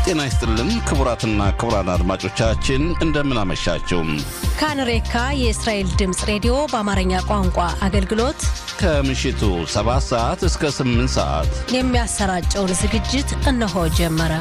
ጤና ይስጥልን ክቡራትና ክቡራን አድማጮቻችን እንደምን አመሻችሁ። ካንሬካ የእስራኤል ድምፅ ሬዲዮ በአማርኛ ቋንቋ አገልግሎት ከምሽቱ 7 ሰዓት እስከ 8 ሰዓት የሚያሰራጨውን ዝግጅት እነሆ ጀመረ።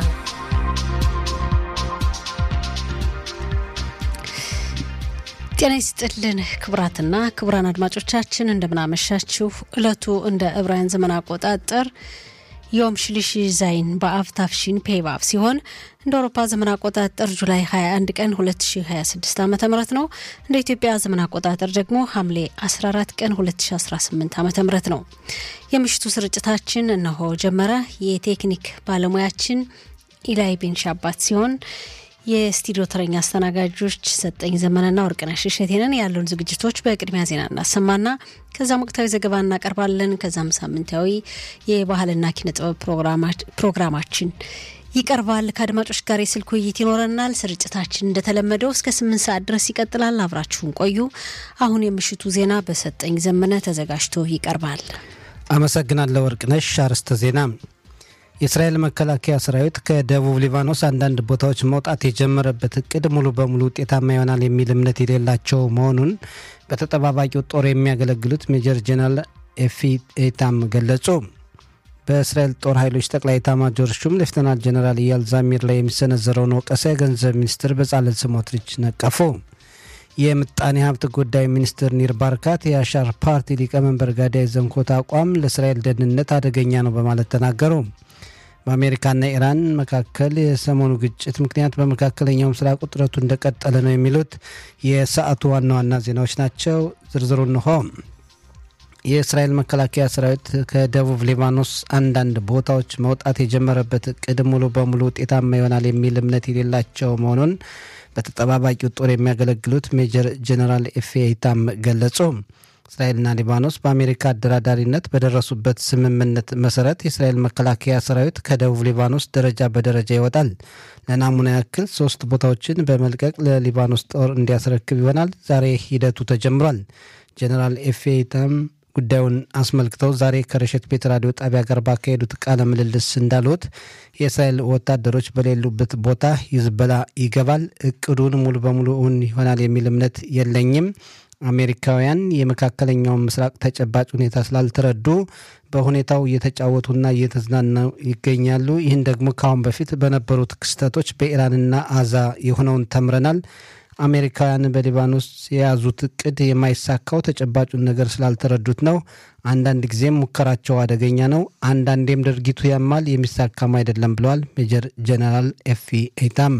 ጤና ይስጥልን ክቡራትና ክቡራን አድማጮቻችን እንደምናመሻችሁ። ዕለቱ እንደ ዕብራውያን ዘመን አቆጣጠር ዮም ሽሊሽ ዛይን በአብ ታፍሺን ፔባብ ሲሆን እንደ አውሮፓ ዘመን አቆጣጠር ጁላይ 21 ቀን 2026 ዓ ም ነው። እንደ ኢትዮጵያ ዘመን አቆጣጠር ደግሞ ሐምሌ 14 ቀን 2018 ዓ ም ነው። የምሽቱ ስርጭታችን እነሆ ጀመረ። የቴክኒክ ባለሙያችን ኢላይ ቤንሻባት ሲሆን የስቱዲዮ ተረኛ አስተናጋጆች ሰጠኝ ዘመንና ወርቅነሽ እሸቴንን ያሉን ዝግጅቶች በቅድሚያ ዜና እናሰማና ከዛም ወቅታዊ ዘገባ እናቀርባለን። ከዛም ሳምንታዊ የባህልና ኪነ ጥበብ ፕሮግራማችን ይቀርባል። ከአድማጮች ጋር የስልክ ውይይት ይኖረናል። ስርጭታችን እንደተለመደው እስከ ስምንት ሰዓት ድረስ ይቀጥላል። አብራችሁን ቆዩ። አሁን የምሽቱ ዜና በሰጠኝ ዘመነ ተዘጋጅቶ ይቀርባል። አመሰግናለሁ ወርቅነሽ። አርዕስተ ዜና የእስራኤል መከላከያ ሰራዊት ከደቡብ ሊባኖስ አንዳንድ ቦታዎች መውጣት የጀመረበት እቅድ ሙሉ በሙሉ ውጤታማ ይሆናል የሚል እምነት የሌላቸው መሆኑን በተጠባባቂው ጦር የሚያገለግሉት ሜጀር ጄኔራል ኤፊ ኤታም ገለጹ። በእስራኤል ጦር ኃይሎች ጠቅላይ ኤታማዦር ሹም ሌፍተናንት ጄኔራል ኢያል ዛሚር ላይ የሚሰነዘረውን ወቀሳ የገንዘብ ሚኒስትር በጻለል ስሞትሪች ነቀፉ። የምጣኔ ሀብት ጉዳይ ሚኒስትር ኒር ባርካት የአሻር ፓርቲ ሊቀመንበር ጋዳይ ዘንኮት አቋም ለእስራኤል ደህንነት አደገኛ ነው በማለት ተናገሩ። በአሜሪካና ኢራን መካከል የሰሞኑ ግጭት ምክንያት በመካከለኛው ምስራቅ ውጥረቱ እንደቀጠለ ነው የሚሉት የሰዓቱ ዋና ዋና ዜናዎች ናቸው። ዝርዝሩ እንሆ። የእስራኤል መከላከያ ሰራዊት ከደቡብ ሊባኖስ አንዳንድ ቦታዎች መውጣት የጀመረበት እቅድ ሙሉ በሙሉ ውጤታማ ይሆናል የሚል እምነት የሌላቸው መሆኑን በተጠባባቂው ጦር የሚያገለግሉት ሜጀር ጄኔራል ኤፌ ኢታም ገለጹ። እስራኤልና ሊባኖስ በአሜሪካ አደራዳሪነት በደረሱበት ስምምነት መሰረት የእስራኤል መከላከያ ሰራዊት ከደቡብ ሊባኖስ ደረጃ በደረጃ ይወጣል። ለናሙና ያክል ሶስት ቦታዎችን በመልቀቅ ለሊባኖስ ጦር እንዲያስረክብ ይሆናል። ዛሬ ሂደቱ ተጀምሯል። ጀኔራል ኤፌ ኢታም ጉዳዩን አስመልክተው ዛሬ ከረሸት ቤት ራዲዮ ጣቢያ ጋር ባካሄዱት ቃለ ምልልስ እንዳሉት የእስራኤል ወታደሮች በሌሉበት ቦታ ሂዝቦላ ይገባል። እቅዱን ሙሉ በሙሉ እውን ይሆናል የሚል እምነት የለኝም። አሜሪካውያን የመካከለኛውን ምስራቅ ተጨባጭ ሁኔታ ስላልተረዱ በሁኔታው እየተጫወቱና እየተዝናኑ ይገኛሉ። ይህን ደግሞ ከአሁን በፊት በነበሩት ክስተቶች በኢራንና አዛ የሆነውን ተምረናል። አሜሪካውያን በሊባኖስ የያዙት እቅድ የማይሳካው ተጨባጩን ነገር ስላልተረዱት ነው። አንዳንድ ጊዜም ሙከራቸው አደገኛ ነው፣ አንዳንዴም ድርጊቱ ያማል፣ የሚሳካም አይደለም ብለዋል ሜጀር ጀነራል ኤፊ ኤታም።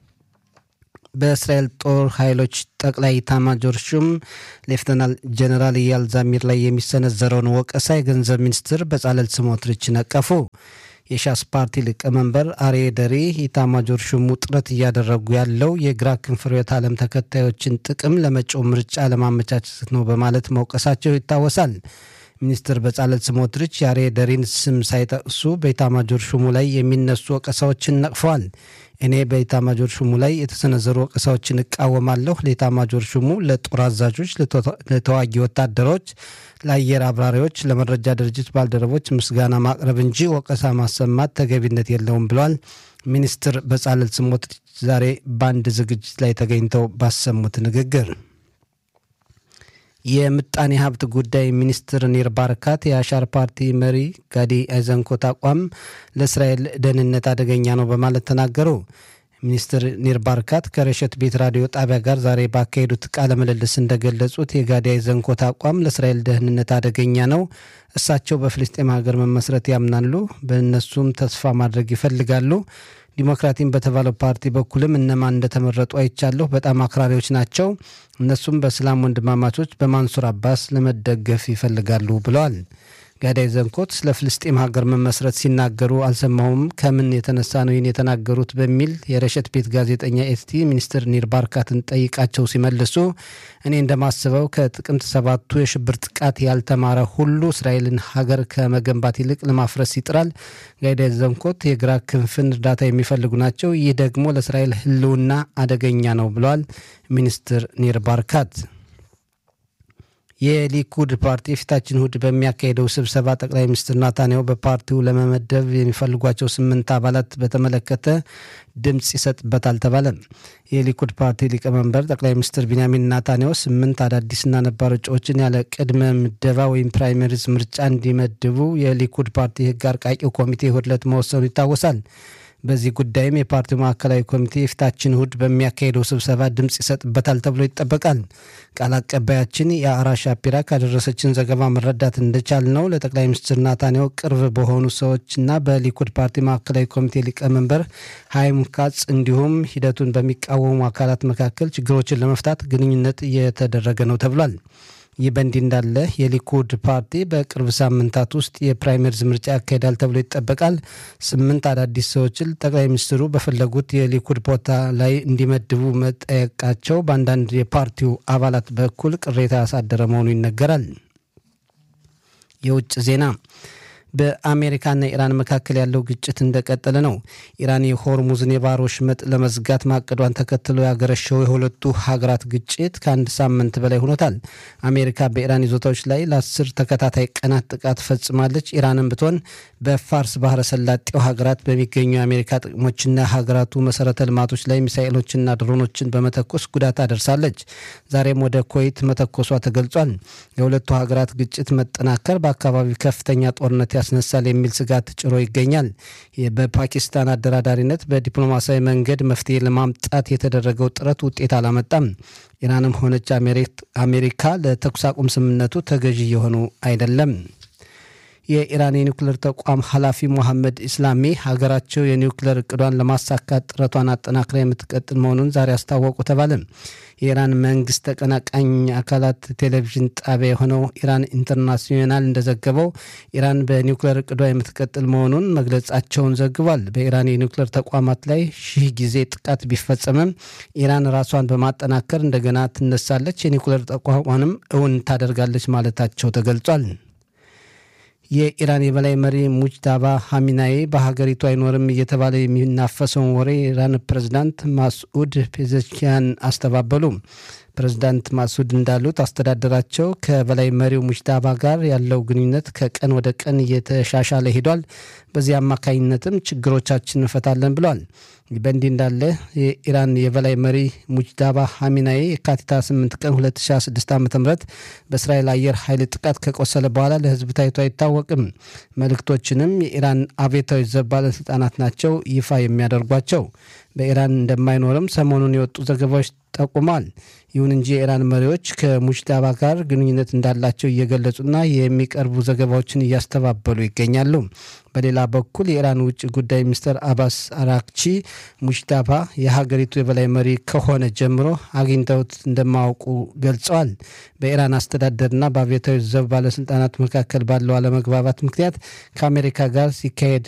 በእስራኤል ጦር ኃይሎች ጠቅላይ ኤታማዦር ሹም ሌፍተናል ጀነራል ኢያል ዛሚር ላይ የሚሰነዘረውን ወቀሳ የገንዘብ ሚኒስትር በጻለል ስሞትሪች ነቀፉ። የሻስ ፓርቲ ሊቀመንበር አርዬ ደሪ ኢታማጆር ሹሙ ጥረት እያደረጉ ያለው የግራ ክንፍ ርዕዮተ ዓለም ተከታዮችን ጥቅም ለመጪው ምርጫ ለማመቻቸት ነው በማለት መውቀሳቸው ይታወሳል። ሚኒስትር በጻለል ስሞትሪች የአርዬ ደሪን ስም ሳይጠቅሱ በኢታማጆር ሹሙ ላይ የሚነሱ ወቀሳዎችን ነቅፈዋል። እኔ በኢታማጆር ሹሙ ላይ የተሰነዘሩ ወቀሳዎችን እቃወማለሁ። ለኢታማጆር ሹሙ፣ ለጦር አዛዦች፣ ለተዋጊ ወታደሮች፣ ለአየር አብራሪዎች፣ ለመረጃ ድርጅት ባልደረቦች ምስጋና ማቅረብ እንጂ ወቀሳ ማሰማት ተገቢነት የለውም ብለዋል። ሚኒስትር በጻለል ስሞትሪች ዛሬ በአንድ ዝግጅት ላይ ተገኝተው ባሰሙት ንግግር የምጣኔ ሀብት ጉዳይ ሚኒስትር ኒር ባርካት የአሻር ፓርቲ መሪ ጋዲ አይዘንኮት አቋም ለእስራኤል ደህንነት አደገኛ ነው በማለት ተናገሩ። ሚኒስትር ኒር ባርካት ከረሸት ቤት ራዲዮ ጣቢያ ጋር ዛሬ ባካሄዱት ቃለ ምልልስ እንደገለጹት የጋዲ አይዘንኮት አቋም ለእስራኤል ደህንነት አደገኛ ነው። እሳቸው በፍልስጤም ሀገር መመስረት ያምናሉ፣ በእነሱም ተስፋ ማድረግ ይፈልጋሉ። ዲሞክራቲን በተባለው ፓርቲ በኩልም እነማን እንደተመረጡ አይቻለሁ። በጣም አክራሪዎች ናቸው። እነሱም በእስላም ወንድማማቾች በማንሱር አባስ ለመደገፍ ይፈልጋሉ ብለዋል። ጋዳይ ዘንኮት ስለ ፍልስጤም ሀገር መመስረት ሲናገሩ አልሰማሁም። ከምን የተነሳ ነው ይህን የተናገሩት? በሚል የረሸት ቤት ጋዜጠኛ ኤስቲ ሚኒስትር ኒር ባርካትን ጠይቃቸው ሲመልሱ እኔ እንደማስበው ከጥቅምት ሰባቱ የሽብር ጥቃት ያልተማረ ሁሉ እስራኤልን ሀገር ከመገንባት ይልቅ ለማፍረስ ይጥራል። ጋዳይ ዘንኮት የግራ ክንፍን እርዳታ የሚፈልጉ ናቸው። ይህ ደግሞ ለእስራኤል ሕልውና አደገኛ ነው ብለዋል ሚኒስትር ኒር ባርካት። የሊኩድ ፓርቲ የፊታችን እሁድ በሚያካሄደው ስብሰባ ጠቅላይ ሚኒስትር ናታንያሁ በፓርቲው ለመመደብ የሚፈልጓቸው ስምንት አባላት በተመለከተ ድምፅ ይሰጥበታል ተባለ። የሊኩድ ፓርቲ ሊቀመንበር ጠቅላይ ሚኒስትር ቢንያሚን ናታንያሁ ስምንት አዳዲስና ነባር እጩዎችን ያለ ቅድመ ምደባ ወይም ፕራይመሪዝ ምርጫ እንዲመድቡ የሊኩድ ፓርቲ ሕግ አርቃቂው ኮሚቴ እሁድ ዕለት መወሰኑ ይታወሳል። በዚህ ጉዳይም የፓርቲው ማዕከላዊ ኮሚቴ የፊታችን እሁድ በሚያካሄደው ስብሰባ ድምፅ ይሰጥበታል ተብሎ ይጠበቃል። ቃል አቀባያችን የአራ ሻፒራ ካደረሰችን ዘገባ መረዳት እንደቻል ነው ለጠቅላይ ሚኒስትር ናታንያሁ ቅርብ በሆኑ ሰዎችና በሊኩድ ፓርቲ ማዕከላዊ ኮሚቴ ሊቀመንበር ሃይም ካጽ እንዲሁም ሂደቱን በሚቃወሙ አካላት መካከል ችግሮችን ለመፍታት ግንኙነት እየተደረገ ነው ተብሏል። ይህ በእንዲህ እንዳለ የሊኩድ ፓርቲ በቅርብ ሳምንታት ውስጥ የፕራይመሪዝ ምርጫ ያካሄዳል ተብሎ ይጠበቃል። ስምንት አዳዲስ ሰዎችን ጠቅላይ ሚኒስትሩ በፈለጉት የሊኩድ ቦታ ላይ እንዲመድቡ መጠየቃቸው በአንዳንድ የፓርቲው አባላት በኩል ቅሬታ ያሳደረ መሆኑ ይነገራል። የውጭ ዜና በአሜሪካና ኢራን መካከል ያለው ግጭት እንደቀጠለ ነው። ኢራን የሆርሙዝን የባህር ወሽመጥ ለመዝጋት ማቀዷን ተከትሎ ያገረሸው የሁለቱ ሀገራት ግጭት ከአንድ ሳምንት በላይ ሆኖታል። አሜሪካ በኢራን ይዞታዎች ላይ ለአስር ተከታታይ ቀናት ጥቃት ፈጽማለች። ኢራንም ብትሆን በፋርስ ባህረ ሰላጤው ሀገራት በሚገኙ የአሜሪካ ጥቅሞችና ሀገራቱ መሰረተ ልማቶች ላይ ሚሳኤሎችና ድሮኖችን በመተኮስ ጉዳት አደርሳለች። ዛሬም ወደ ኩዌት መተኮሷ ተገልጿል። የሁለቱ ሀገራት ግጭት መጠናከር በአካባቢው ከፍተኛ ጦርነት ያስነሳል የሚል ስጋት ጭሮ ይገኛል። በፓኪስታን አደራዳሪነት በዲፕሎማሲያዊ መንገድ መፍትሄ ለማምጣት የተደረገው ጥረት ውጤት አላመጣም። ኢራንም ሆነች አሜሪካ ለተኩስ አቁም ስምምነቱ ተገዢ የሆኑ አይደለም። የኢራን የኒውክሌር ተቋም ኃላፊ ሞሐመድ ኢስላሚ ሀገራቸው የኒውክሌር እቅዷን ለማሳካት ጥረቷን አጠናክራ የምትቀጥል መሆኑን ዛሬ አስታወቁ ተባለ። የኢራን መንግስት ተቀናቃኝ አካላት ቴሌቪዥን ጣቢያ የሆነው ኢራን ኢንተርናሽናል እንደዘገበው ኢራን በኒውክሌር እቅዷ የምትቀጥል መሆኑን መግለጻቸውን ዘግቧል። በኢራን የኒውክሌር ተቋማት ላይ ሺህ ጊዜ ጥቃት ቢፈጸምም ኢራን ራሷን በማጠናከር እንደገና ትነሳለች፣ የኒውክሌር ተቋሟንም እውን ታደርጋለች ማለታቸው ተገልጿል። የኢራን የበላይ መሪ ሙጅታባ ሀሚናዬ በሀገሪቱ አይኖርም እየተባለ የሚናፈሰውን ወሬ የኢራን ፕሬዝዳንት ማስኡድ ፔዘሽኪያን አስተባበሉ። ፕሬዝዳንት ማሱድ እንዳሉት አስተዳደራቸው ከበላይ መሪው ሙጅታባ ጋር ያለው ግንኙነት ከቀን ወደ ቀን እየተሻሻለ ሄዷል። በዚህ አማካኝነትም ችግሮቻችን እንፈታለን ብለዋል። በእንዲህ እንዳለ የኢራን የበላይ መሪ ሙጅታባ ሀሚናዬ የካቲት 8 ቀን 2016 ዓ ም በእስራኤል አየር ኃይል ጥቃት ከቆሰለ በኋላ ለሕዝብ ታይቶ አይታወቅም። መልእክቶችንም የኢራን አብዮታዊ ዘብ ባለስልጣናት ናቸው ይፋ የሚያደርጓቸው። በኢራን እንደማይኖርም ሰሞኑን የወጡ ዘገባዎች ጠቁሟል። ይሁን እንጂ የኢራን መሪዎች ከሙጅታባ ጋር ግንኙነት እንዳላቸው እየገለጹና የሚቀርቡ ዘገባዎችን እያስተባበሉ ይገኛሉ። በሌላ በኩል የኢራን ውጭ ጉዳይ ሚኒስትር አባስ አራክቺ ሙጅታባ የሀገሪቱ የበላይ መሪ ከሆነ ጀምሮ አግኝተውት እንደማያውቁ ገልጸዋል። በኢራን አስተዳደርና በአብዮታዊ ዘብ ባለስልጣናት መካከል ባለው አለመግባባት ምክንያት ከአሜሪካ ጋር ሲካሄድ